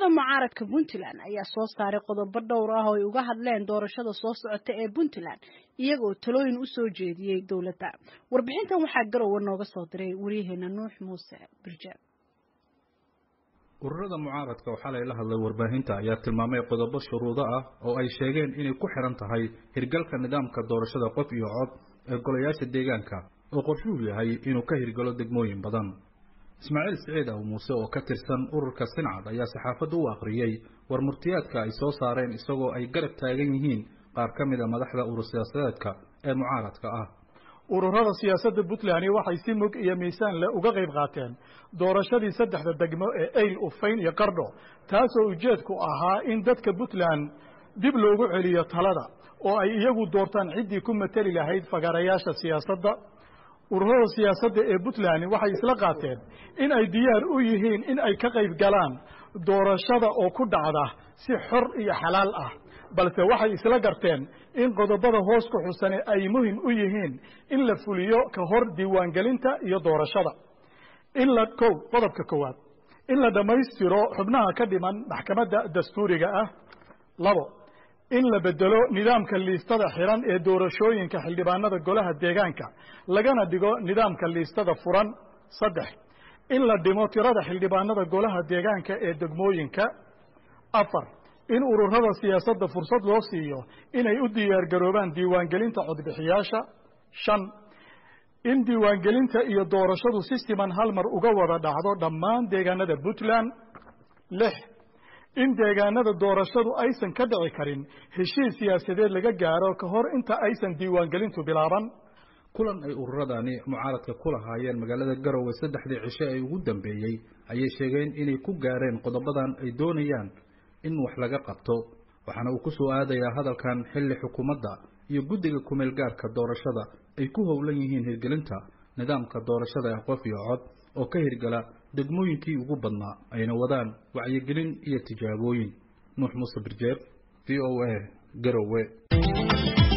mucaaradka puntland ayaa soo saaray qodobo dhowr ah oo ay uga hadleen doorashada soo socota ee puntland iyagoo talooyin usoo jeediyey dowladda warbixintan waxaa garowe nooga soo diray waryaheena nuux muuse birjaab ururada mucaaradka oo xalay la hadlay warbaahinta ayaa tilmaamay qodobo shuruudo ah oo ay sheegeen inay ku xiran tahay hirgalka nidaamka doorashada qof iyo cod ee golayaasha deegaanka oo qorshuhu yahay inuu ka hirgalo degmooyin badan ismaaciil siciid aw muuse oo ka tirsan ururka sincad ayaa saxaafadda u akhriyey war murtiyaadka ay soo saareen isagoo ay garab taagan yihiin qaar ka mid a madaxda urur siyaasadeedka ee mucaaradka ah ururada siyaasadda puntland waxay si mug iyo miisaan leh uga qayb qaateen doorashadii saddexda degmo ee eyl ufayn iyo qardho taasoo ujeedku ahaa in dadka puntland dib loogu celiyo talada oo ay iyagu doortaan ciddii ku mateli lahayd fagarayaasha siyaasadda ururada siyaasadda ee puntland waxay isla qaateen in ay diyaar u yihiin in ay ka qayb galaan doorashada oo ku dhacda si xor iyo xalaal ah balse waxay isla garteen in qodobada hoos ku xusane ay muhim u yihiin in la fuliyo ka hor diiwaangelinta iyo doorashada in la kow qodobka koowaad in la dhammaystiro xubnaha ka dhiman maxkamadda dastuuriga ah labo in la bedelo nidaamka liistada xiran ee doorashooyinka xildhibaanada golaha deegaanka lagana dhigo nidaamka liistada furan saddex in la dhimo tirada xildhibaanada golaha deegaanka ee degmooyinka afar in ururada siyaasadda fursad loo siiyo inay u diyaargaroobaan diiwaangelinta codbixiyaasha shan in diiwaangelinta iyo doorashadu si siman hal mar uga wada dhacdo dhammaan deegaanada puntland lix in deegaanada doorashadu aysan ka dhici karin heshiis siyaasadeed laga gaaro ka hor inta aysan diiwaangelintu bilaaban kulan ay ururadani mucaaradka ku lahaayeen magaalada garowe saddexdii cishe ee ugu dambeeyey ayay sheegeen inay ku gaareen qodobadan ay doonayaan in wax laga qabto waxaana uu ku soo aadayaa hadalkan xilli xukuumadda iyo guddiga kumeel gaarka doorashada ay ku howlan yihiin hirgelinta nidaamka doorashada ee qof iyo cod oo ka hirgala degmooyinkii ugu badnaa ayna wadaan wacyigelin iyo tijaabooyin nuux muuse birjeer v o a garowe